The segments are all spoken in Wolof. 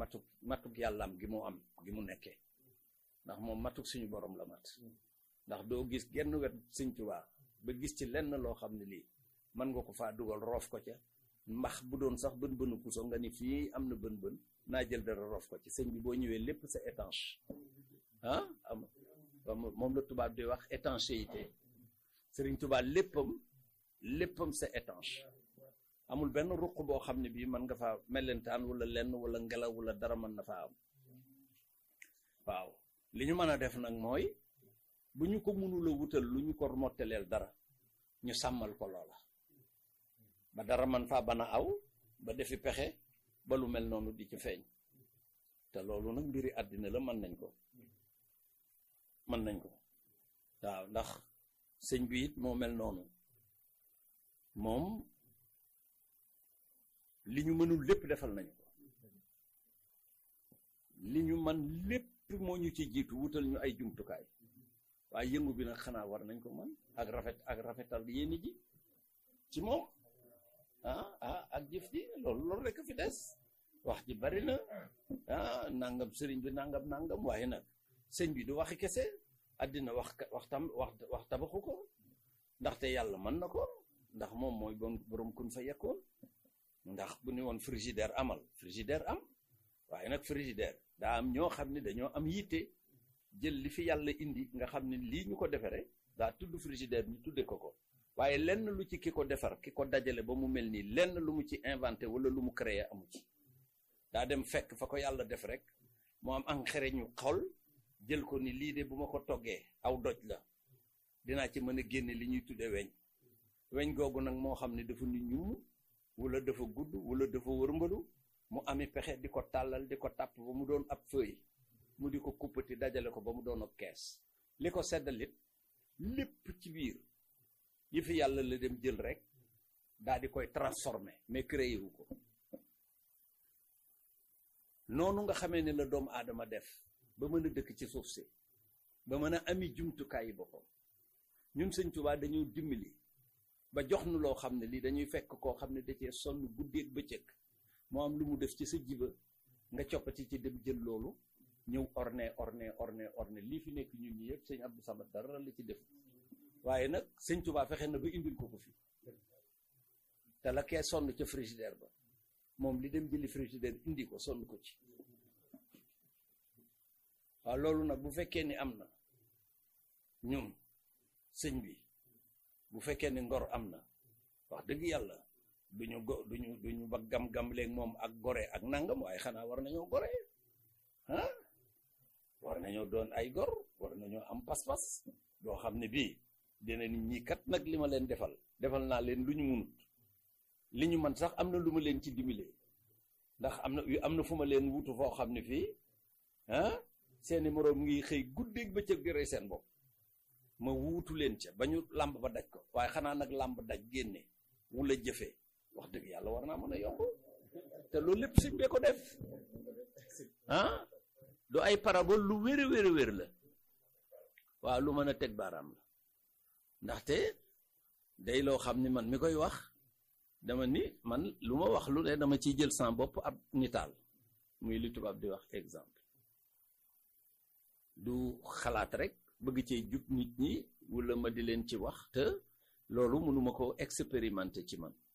matuk matuk yàllaam gi mu am gi mu nekkee ndax moom matuk suñu borom la mat ndax doo gis genn wet sëñ Tuubaa ba gis ci lenn loo xam ne lii mën nga ko faa dugal roof ko ca mbax bu doon sax bën bënu puso nga ni fii am na bën bën naa jël dara roof ko ci sëñ bi boo ñëwee lépp c'est étanche ah am moom la tubaab di wax étanchéité sëriñ Tuubaa léppam léppam c'est étanche amul benn ruq boo xam ne bii mën nga faa mellentaan wala lenn wala ngelaw wala dara mën na faa am waaw li ñu mën a def nag mooy bu ñu ko mënula wutal lu ñu ko mottaleel dara ñu sàmmal ko loola ba dara man faa bana aw ba defi pexe ba lu mel noonu di ci feeñ te loolu nag mbiri àddina la mën nañ ko mën nañ ko waaw ndax sëñ bi it moo mel noonu moom li ñu mënul lépp defal nañu ko li ñu man lépp moo ñu ci jiitu wutal ñu ay jumtukaay waaye yëngu bi nag xanaa war nañ ko man ak rafet ak rafetal yéeni ji ci moom ah ah ak jëf ji loolu loolu rek fi des wax ji bari na ah nangam sëriñ bi nangam nangam waaye nag sëñ bi du waxi kese àddina wax wax tam wax wax tabaxu ko ndaxte yàlla mën na ko ndax moom mooy bon borom kun fa yekkoon ndax bu ni woon frigidaire amal frigidaire am waaye nag frigidaire daa am ñoo xam ne dañoo am yitte jël li fi yàlla indi nga xam ne lii ñu ko defaree daa tudd frigidaire ñu tudde ko ko waaye lenn lu ci ki ko defar ki ko dajale ba mu mel nii lenn lu mu ci inventé wala lu mu créé amu ci daa dem fekk fa ko yàlla def rek moo am engrais ñu xol jël ko ni lii de bu ma ko toggee aw doj la dinaa ci mën a génne li ñuy tudde weñ weñ googu nag moo xam ne dafa nit ñum wala dafa gudd wala dafa wërmbalu mu ami pexe di ko tàllal di ko tàpp ba mu doon ab feuille mu di ko kuppati dajale ko ba mu doon ak kees li ko seddalit lépp ci biir yi fi yàlla la dem jël rek daal di koy transformer mais créé wu ko noonu nga xamee ne la doomu aadama def ba mën a dëkk ci suuf si ba mën a ami jumtukaay yi boppam ñun sëñ Tuubaa dañu dimbali ba jox nu loo xam ne lii dañuy fekk koo xam ne da cee sonn guddeeg bëccëg moo am lu mu def ci sa jiba nga coppati ci dem jël loolu ñëw orné orné orné orné lii fi nekk ñun ñi yëpp sëñ Abdou Samad dara la ci def waaye nag sëñ Tuubaa fexe na ba indil ko ko fi te la kee sonn ca frigidaire ba moom li dem jëli frigidaire indi ko sonn ko ci waaw loolu nag bu fekkee ni am na ñun sëñ bi bu fekkee ni ngor am na wax dëgg yàlla duñu go duñu duñu ba gam-gam léeg moom ak gore ak nangam waaye xanaa war nañoo gore ah war nañoo doon ay gor war nañoo am pas-pas doo xam ne bii dina nit ñi kat nag li ma leen defal defal naa leen lu ñu munut li ñu man sax am na lu ma leen ci dimbale ndax am na am na fu ma leen wutu foo xam ne fii ah seeni moroom ngi xëy guddeeg bëccëg di rey seen bopp ma wuutu leen ca ba ñu làmb ba daj ko waaye xanaa nag làmb daj génne wula jëfee wax dëgg yàlla war naa mën a yomb te loolu lépp sëñ bee ko def ah du ay parabole lu wér a wér a wér la waaw lu mën a teg baaraam la ndaxte day loo xam ni man mi koy wax dama ni man lu ma wax lu ne dama ciy jël sans bopp ab nitaal muy li tubaab di wax exemple du xalaat rek bëgg cee jub nit ñi wala ma di leen ci wax te loolu mënuma ko expérimenter ci man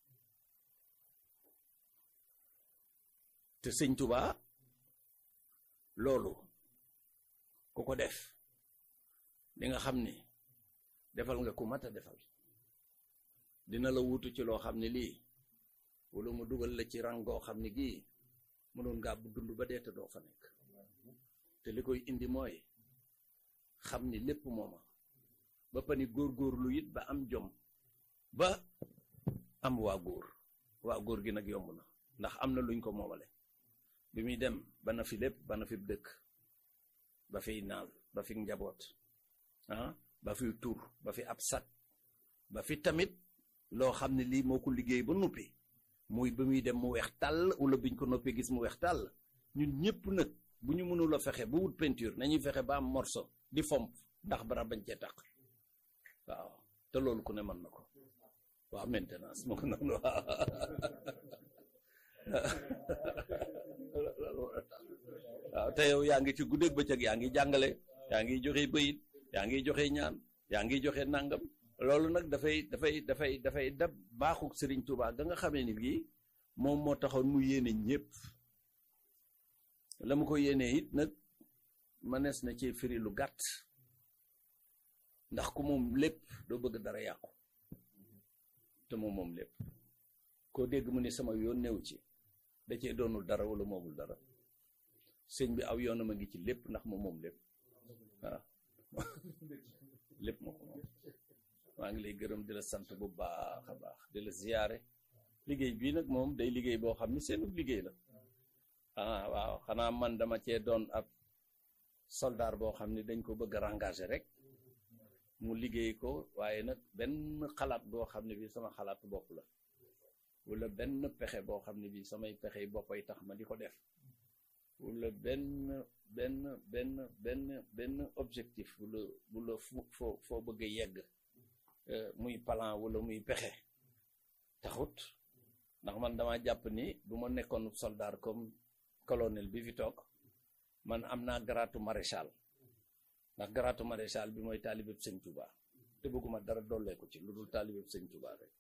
te sëñ Tuubaa loolu ku ko def di nga xam ni defal nga ku mat a defal dina la wutu ci loo xam ne lii wala mu dugal la ci rang goo xam ne gii mënoon ngaa bu dund ba dee te doo fa nekk te li koy indi mooy xam ni lépp mooma ba pani góor-góorlu it ba am jom ba am waa góor waa góor gi nag yomb na ndax am na luñ ko moomale bi muy dem ba na fi lépp ba na fi dëkk ba fiy naal ba fi njaboot ah ba fi tur ba fi ab sat ba fi tamit loo xam ne lii moo ko liggéey ba noppi muy ba muy dem mu weex tàll wala biñ ko noppee gis mu weex tàll ñun ñëpp nag bu ñu mënul a fexe ba wut peinture nañuy fexe ba am morceau di fomp ndax bara bañ cee tàq waaw te loolu ku ne mën na ko waaw maintenance moo ko noonu waaw te yow yaa ngi ci guddeeg bëccëg yaa ngi jàngale yaa ngi joxe bëyit yaa ngi joxe ñaan yaa ngi joxe nangam loolu nag dafay dafay dafay dafay dab baaxu Serigne Touba ga nga xamee ni bii moom moo taxoon mu yéene ñëpp la mu ko yéenee it nag mënees na ci firi lu gàtt ndax ku moom lépp doo bëgg dara yàqu te moom moom lépp koo dégg mu ni sama yoon néew ci da cee doonul dara wala moomul dara sëñ bi aw yoonam a ngi ci lépp ndax moom moom lépp waaw lépp moo ko moom maa ngi lay gërëm di la sant bu baax a baax di la ziyaare liggéey bii nag moom day liggéey boo xam ni seenu liggéey la ah waaw xanaa man dama cee doon ab soldaar boo xam ni dañ ko bëgg a engagé rek mu liggéey ko waaye nag benn xalaat boo xam ne bii sama xalaatu bopp la wala benn pexe boo xam ne bii samay pexe boppay tax ma di ko def wala benn benn benn benn benn objectif wala wala foo foo bëgg a yegg muy plan wala muy pexe taxut ndax man dama jàpp ni bu ma nekkoon soldat comme colonel bi fi toog man am naa garaatu maréchal ndax garaatu maréchal bi mooy taalibeb sëñ Touba te bëgguma dara dolleeku ci lu dul taalibeb sëñ Touba rek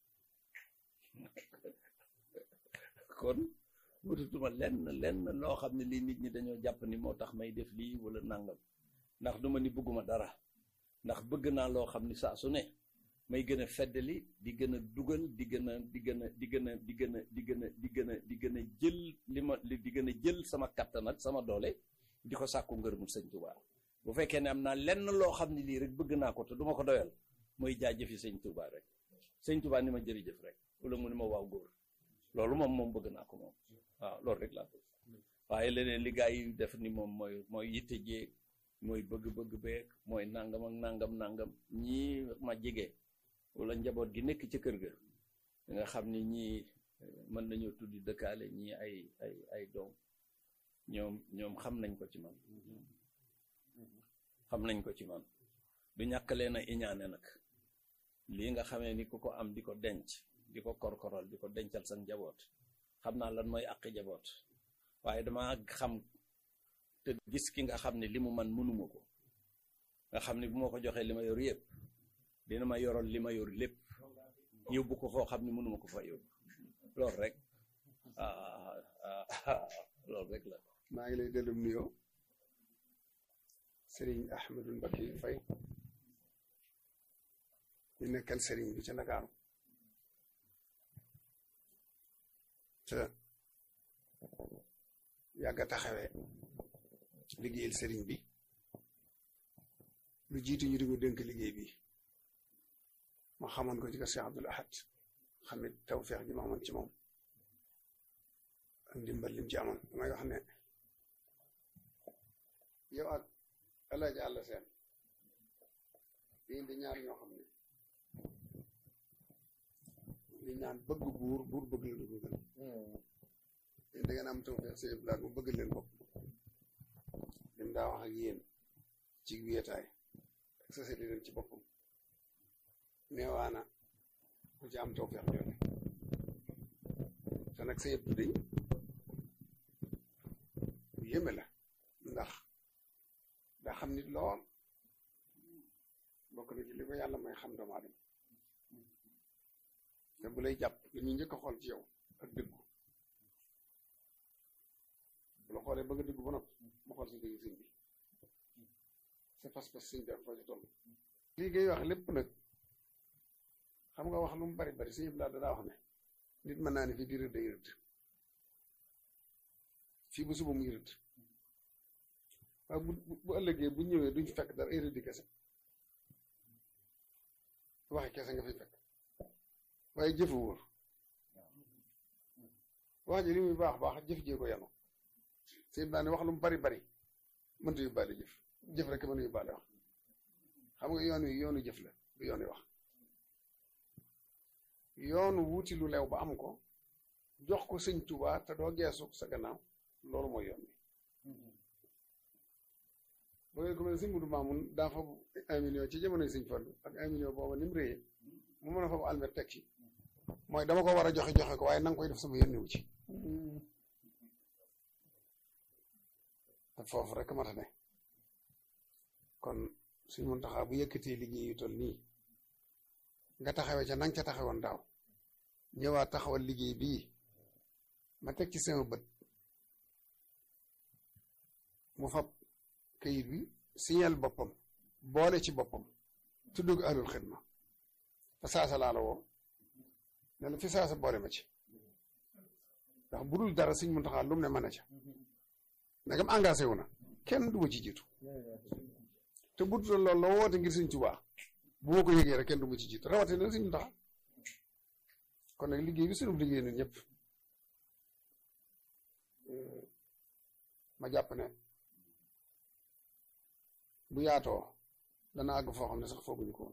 kon wututuma lenn lenn loo xam ne lii nit ñi dañoo jàpp ni moo tax may def lii wala nangam ndax duma ni bëgguma dara ndax bëgg naa loo xam ni saa su ne may gën a feddali di gën a dugal di gën a di gën a di gën a di gën a di gën a di gën a di gën a jël li ma di gën a jël sama kattan ak sama doole di ko sàkku ngërëmul sëñ Touba bu fekkee ne am naa lenn loo xam ne lii rek bëgg naa ko te duma ko doyal mooy jaajëfi sëñ Touba rek sëñ Touba ni ma jërëjëf rek wala mu ni ma waaw góor loolu moom moom bëgg naa ko moom waaw loolu rek laa bëgg waaye leneen li gaa yi def ni moom mooy mooy yitte jeeg mooy bëgg-bëgg beeg mooy nangam ak nangam nangam ñii ma jege wala njaboot gi nekk ci kër ga nga xam ni ñii mën nañoo tuddi dëkkaale ñii ay ay ay doom ñoom ñoom xam nañ ko ci man xam nañ ko ci man du ñàkk leen a iñaane nag lii nga xamee ni ku ko am di ko denc di ko korkoral di ko dencal sa njaboot xam naa lan mooy àqi njaboot waaye dama xam te gis ki nga xam ne li mu man mënuma ko nga xam ne bu ma ko joxee li ma yor yëpp dina ma yoral li ma yor lépp yóbbu ko foo xam ne mënuma ko fa yóbbu loolu rek loolu rek la maa ngi lay dellu nuyoo Serigne Ahmadou Mbacké Faye ñu nekkal Serigne bi ca Ndakaaru te yàgg a taxawee liggéeyal Serigne bi lu jiitu ñu di ko dénk liggéey bi ma xamoon ko ci kër Cheikh Abdoul Ahad xamit tawfeex ji ma amoon ci moom ak ndimbal lim ci amoon damay wax ne yow ak El Hadj Alla Seen di ñaar ñoo xam ne li ñaan bëgg buur buur bëgg la du bëggal yéen da ngeen am tawfeex seen blaat mu bëgg leen bopp lim daa wax ak yéen ci wéetaay ak société leen ci boppam neewaana ku ci am tawfeex jooju te nag sa yëpp day bu yéeme la ndax daa xam nit lool bokk na ci li ko yàlla may xam doomu aadama te bu lay jàpp li ñuy njëkk a xool ci yow ak dëggu bu la xoolee bëgg a dëggu ba noppi mu xool si dëgg sëñ bi sa pas-pas sëñ bi ak foo ci toll lii ngay wax lépp nag xam nga wax lu mu bari bari sëñ bi laa daa wax ne nit mën naa ne fii di rëdd day rëdd fii bu suba muy rëdd waaye bu bu ëllëgee bu ñëwee duñ fekk dara ay rëddi kese waxe kese nga fi fekk waaye jëfu wóor wax ji li muy baax baax jëf jee ko yanu sëñ bi ne wax lu mu bari bari mënta yóbbaale jëf jëf rek mën a yóbbaale wax xam nga yoon wi yoonu jëf la du yoon wi wax yoonu wuuti lu leew ba am ko jox ko sëñ Tuubaa te doo geesu sa gannaaw loolu mooy yoon bi bu ngeen ko mel ne sëñ Mudu Maamun daa fa un million ci jamonoy sëñ Fallu ak un million booba ni mu réyee mu mën a fa almet teg ci mooy dama ko war a joxe joxe ko waaye na nga koy def sama yónni wu ci te foofu rek mata ne kon suñ mun taxaa bu yëkkatee liggéey yu toll nii nga taxawee ca nang ca taxawoon daaw ñëwaat taxawal liggéey bii ma teg ci sama bët mu fab kayit bi signal boppam boole ci boppam tudd ko ahlul xidma fa saasa laa la woo ne la fi saasa boole ma ci ndax bu dul dara suñ mun taxaa lum ne mën a ca ndegam engagé wu na kenn du ma ci jiitu te bu dul loolu la woote ngir suñ Tuubaa bu ma ko yëgee rek kenn du ma ci jiitu rawatina nag suñ mun taxaa kon nag liggéey bi sunu liggéey ñun ñëpp ma jàpp ne bu yaatoo dana àgg foo xam ne sax fooguñu ko woon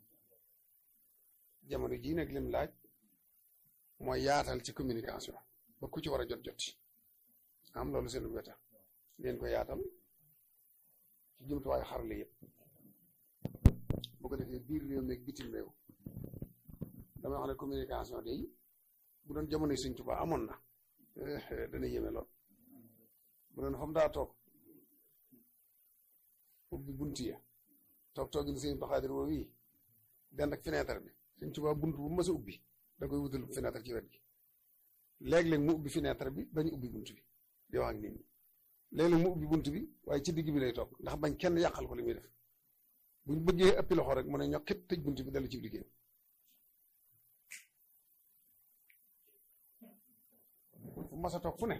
jamono jii nag lim laaj mooy yaatal ci communication ba ku ci war a jot jot am loolu seen weta leen ko yaatal ci jumtuwaayu xarale yëpp bu ko defee biir réew meeg bitim réew dama wax ne communication day bu doon jamono Sëñ Tuubaa amoon na dana yéeme lool bu doon fa mu daa toog ubbi buntu ya toog toogin Sëñ Abdu Xaadir woo wii dend ak fenêtre bi Sëñ Tuubaa bunt bu mës a ubbi da koy wutal fenêtre ci wet gi léeg-léeg mu ubbi fenêtre bi bañ ubbi bunt bi di wax ak nit ñi léeg-léeg mu ubbi bunt bi waaye ci digg bi lay toog ndax bañ kenn yàqal ko li muy def buñ bëggee ëppi loxo rek mu ne ñokkit tëj bunt bi dellu ci liggéey fu mas a toog fu ne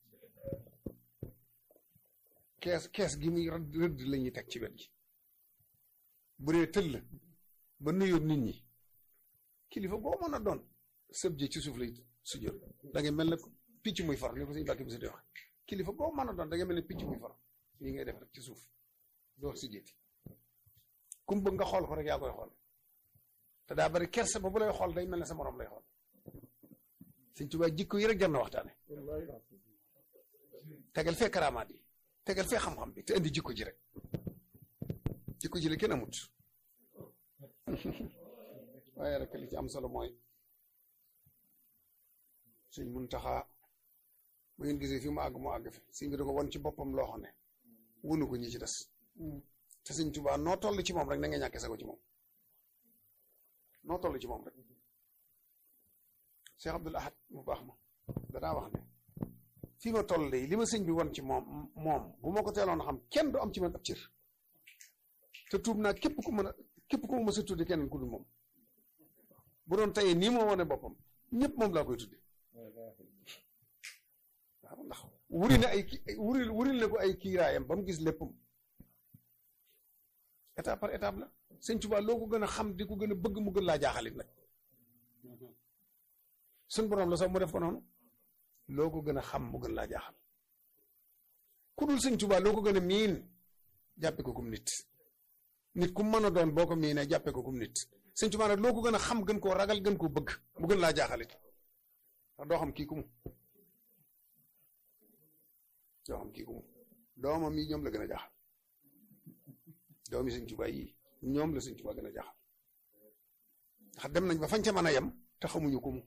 kees kees gi muy rëdd rëdd la ñuy teg ci wet gi bu dee tëll ba nuyoo nit ñi kilifa boo mën a doon sëb ji ci suuf lay sujjóot da ngay mel ne picc muy far ni ko suñu bàkki bi si di wax kilifa boo mën a doon da ngay mel ne picc muy far lii ngay def rek ci suuf doo si jéeti kum bëgg nga xool ko rek yaa koy xool te daa bari kersa ba bu lay xool day mel ne sa morom lay xool Sëñ Tuubaa jikko yi rek jar na waxtaane tegal fee karaamaat yi tegal fee xam-xam bi te indi jikko ji rek jikko ji la kenn amut waaye rek li ci am solo mooy Sëñ Muntaxaa bu ngeen gisee fi mu àgg mu àgg fi sëñ bi da ko won ci boppam loo xam ne wunu ko ñi ci des te Sëñ Tuubaa noo toll ci moom rek na nga ñàkke sa ko ci moom noo toll ci moom rek Cheikh Abdoul Ahad mu baax ma danaa wax ne fii ma toll de li ma sëñ bi won ci moom moom bu ma ko teeloon a xam kenn du am ci man ab cër te tuub naa képp ku mën a képp ku ma mës a tudde keneen ku dul moom bu doon tayee nii moo wane boppam ñëpp moom laa koy tudde waaw ndax wuri na ay ki wuri wuril na ko ay kiiraayam ba mu gis léppam étape par étape la sëñ Tuubaa loo ko gën a xam di ko gën a bëgg mu gën laa jaaxalit nag suñ borom la sax mu def ko noonu loo ko gën a xam mu gën laa jaaxal ku dul sëñ Tuubaa loo ko gën a miin jàppe ko kum nit nit ku mën a doon boo ko miinee jàppe ko kum nit sëñ Tuubaa nag loo ko gën a xam gën koo ragal gën koo bëgg mu gën laa jaaxalit ndax doo xam kii ku mu doo xam kii ku mu doomam yi ñoom la gën a jaaxal doomi sëñ Tuubaa yi ñoom la sëñ Tuubaa gën a jaaxal ndax dem nañ ba fañ ca mën a yem te xamuñu ku mu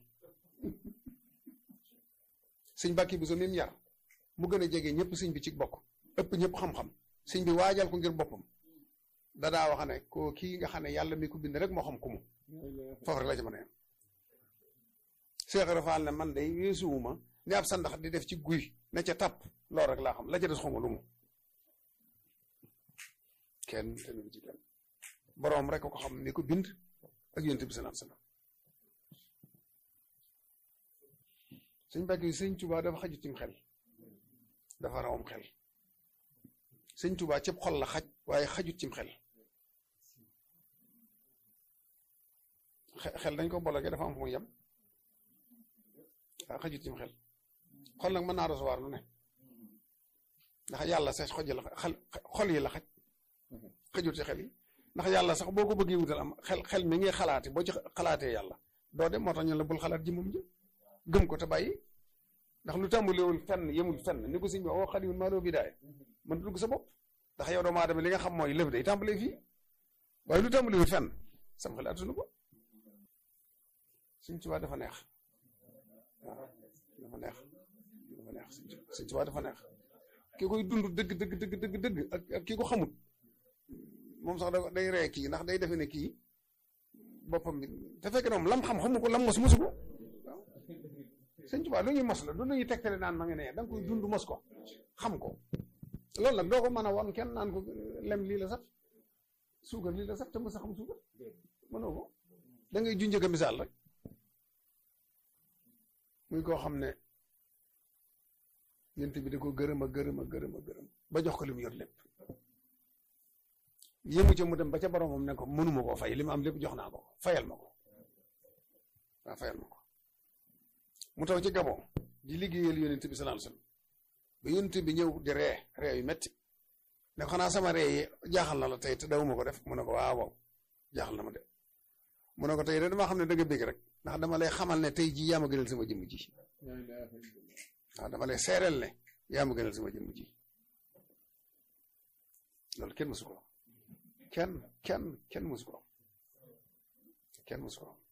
sëñ bàkki bu so mim yar mu gën a jege ñëpp sëñ bi ci bokk ëpp ñëpp xam-xam sëñ bi waajal ko ngir boppam dadaa wax ne ko kii nga xam ne yàlla mi ko bind rek moo xam ku mu foofu rek la ci mën a yem Seex Rafaal ne man day weesuwuma ni ab sandax di def ci guy ne ca tàpp loolu rek laa xam la ca des xawma lu mu kenn kenn ci kenn boroom rek ko xam ni ko bind ak yonent bi salaam salaam sëñ Mbàkke yi sëñ Tuubaa dafa xajut cim xel dafa rawam xel sëñ Tuubaa cëpp xol la xaj waaye xajut cim xel xel dañ ko bologe dafa am fu muy yem waaw xajut cim xel xol nag mën naa recevoir lu ne ndax yàlla sax xoj la xel xol yi la xaj xajut ci xel yi ndax yàlla sax boo ko bëggee wutal am xel xel mi ngay xalaate boo ci xalaatee yàlla doo dem moo tax ñu la bul xalaat ji moom ji gëm ko te bàyyi ndax lu tàmbalewul fenn yemul fenn ni ko sëñ bi oo xadiwul maa loo bidaay mën dugg sa bopp ndax yow doomu aadama li nga xam mooy lëf day tàmbalee fii waaye lu tàmbalewul fenn sam xel attunu ko Sëñ Tuubaa dafa neex waaw dafa neex dafa neex Sëñ Tuubaa dafa neex ki koy dund dëgg dëgg dëgg dëgg dëgg ak ak ki ko xamut moom sax da day ree kii ndax day defe ne kii boppam bi te fekk na moom lam xam xamu ko lam mos mosu ko waaw sëñ Tuubaa lu ñuy mos la du lu ñuy tegtale naan ma nga ne da nga koy dund mos ko xam ko loolu nag doo ko mën a wan kenn naan ko lem lii la sax suukar lii la sax te mos a xam suukar mënoo ko da ngay junjëga misaal rek muy koo xam ne yent bi da ko gërëm a gërëm a gërëm a gërëm ba jox ko li mu yor lépp yëmu ca mu dem ba ca boromam ne ko mënuma koo fay li ma am lépp jox naa ko fayal ma ko waaw fayal ma ko mu taw ci gabon di liggéeyal yonent bi sallallahu alayhi wasallam ba yonent bi ñëw di ree ree yu metti ne xanaa sama ree yi jaaxal na la tey te dawuma ko def mu ne ko waaw waaw jaaxal na ma de mu ne ko tey de dama xam ne da nga bég rek ndax dama lay xamal ne tey jii yaa ma gënal sama jëmm ji waaw dama lay seereel ne yaa ma gënal sama jëmm ji loolu kenn mësu ko kenn kenn kenn mësu ko kenn mësu ko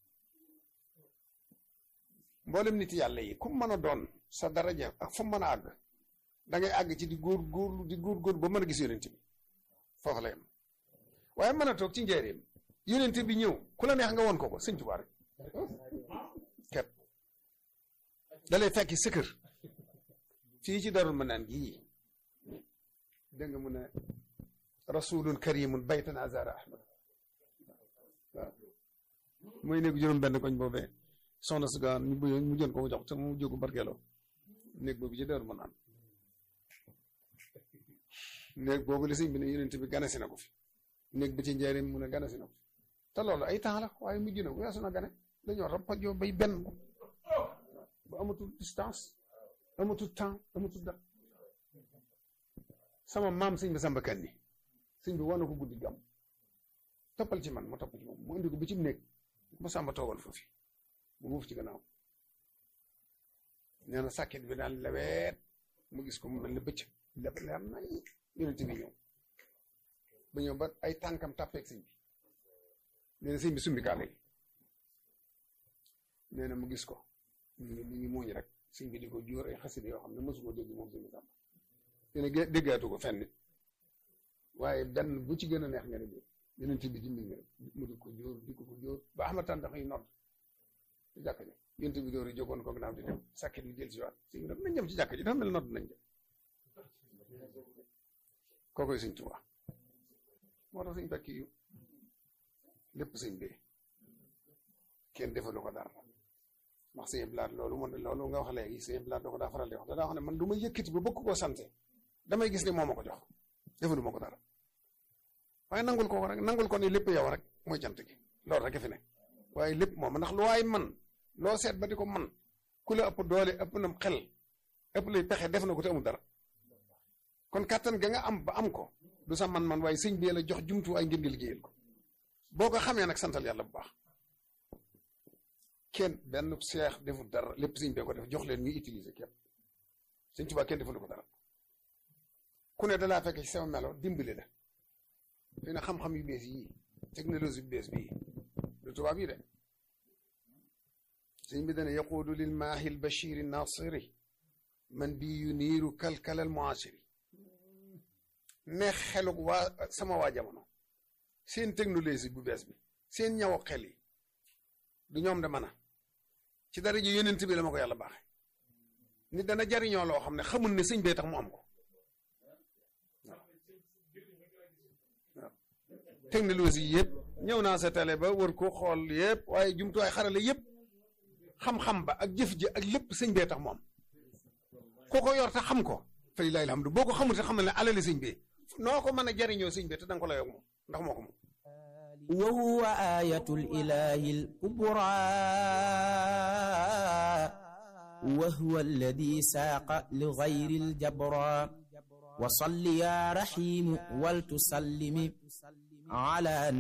mboolem nit yàlla yi ku mën a doon sa daraja ak fu mën a àgg da ngay àgg ci di góor góorlu di góor góor ba mën a gis yonent bi foofu la yem waaye mën a toog ci njëriñ yonent bi ñëw ku la neex nga woon ko ko sëñ Tuubaa rek ket da lay fekki sa kër fii ci darul ma naan gii dégg nga mu ne rasulun karimun baytan azara ahmad waaw mooy néegu juróom benn koñ boobee soxna si gaan ñu mu jën ko jox te mu jógu barkeeloo néeg boobu ci darul ma naan néeg boobu li sëñ bi ne yonent bi ganasi na ko fi néeg bi ci njëriñ mu ne ganasi na ko fi te loolu ay temps la waaye mujj na weesu na gane dañoo rappajoo bay benn ba amatul distance amatul temps amatul dara sama maam sëñ bi Samba Kanni sëñ bi wane ko guddi gam toppal ci man ma topp ci moom mu indi ko bi ci néeg ma Samba toogal foofu mu wuuf ci gannaaw nee na sàkket bi daal leweet mu gis ko mu mel ni bëcc lépp leer nañ yonent bi ñëw ba ñëw ba ay tànkam tàppeeg sëñ bi nee na sëñ bi sumbi kaale gi nee na mu gis ko ñu ngi ñu ngi muuñ rek sëñ bi di ko jóor ay xasida yoo xam ne mosu ko dégg moom sëñ bi Samba nee na déggaatu ko fenn waaye benn bu ci gën a neex nga ne bi yonent bi dimbi nga mu di ko jóor di ko ko jóor ba Ahmad tàndax yi nodd ci jàkk ji yonent bi dóor yi jógoon ko gannaaw di dem sàkket bi jël si waat sëñ bi daf nañ jëm ci jàkk ji dafa mel nodd nañ jëm kookoy sëñ Tuubaa moo tax sëñ bekki yu lépp sëñ bee kenn defalu ko dara ndax sëñ blaat loolu man loolu nga wax léegi sëñ blaat da ko daa faral di wax da daa wax ne man du ma yëkkati ba bëgg koo sante damay gis ne moo ma ko jox defalu ma ko dara waaye nangul ko rek nangul ko ni lépp yow rek mooy cant gi loolu rek fi ne waaye lépp moom ndax lu waay man loo seet ba di ko man ku la ëpp doole ëpp na xel ëpp lay pexe def na ko te amul dara kon kàttan ga nga am ba am ko du sa man-man waaye sëñ bi la jox jumtuwaay ngir nga liggéeyal ko boo ko xamee nag santal yàlla bu baax kenn benn seex deful dara lépp sëñ bee ko def jox leen ñuy utiliser képp sëñ Tuubaa kenn deful ko dara ku ne dalaa fekk ci sama melo dimbali la fi ne xam-xam yu bees yii technologie bu bees bii du tubaab yi de sëñ bi dana yaquudu lil maahil bashiri nasiri man bi yu niiru kalkalal muasiri ne xeluk waa sama waa jamono seen technologie bu bees bi seen ñaw xel yi du ñoom de mën a ci dara ji yonent bi la ma ko yàlla baaxe nit dana jariñoo loo xam ne xamul ne sëñ bee tax mu am ko waaw waaw technologie yëpp ñëw naa sa télé ba wër ko xool yëpp waaye jumtuwaay xarale yëpp xam-xam ba ak jëf ji ak lépp sëñ bee tax mu am koo ko yor te xam ko fa lillahi alhamdu boo ko xamul te xamal ne alali sëñ bi noo ko mën a jariñoo sëñ bi te danga ko la yog moom ndax moo ko moom وهو آية الإله الكبرى وهو الذي ساق لغير الجبرى وصل يا رحيم ولتسلم على